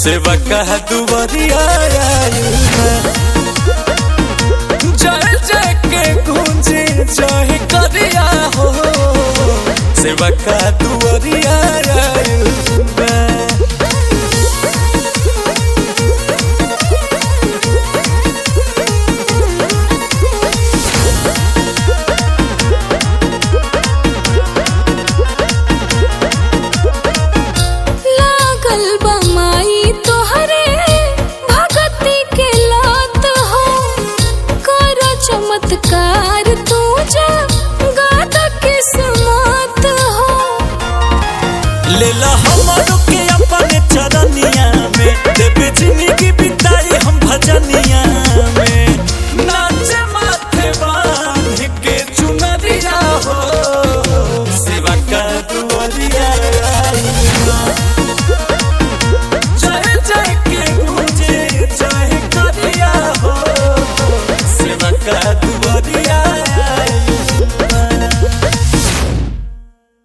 सेवा कह दुवरिया जय जय के गूंजे जय करिया हो सेवा कह दुवरिया लागल बमाई तोहरे भगती के लात हो कर चमत्कार तू जा गादा किस्मत हो लेला हमारो के अपन चरनिया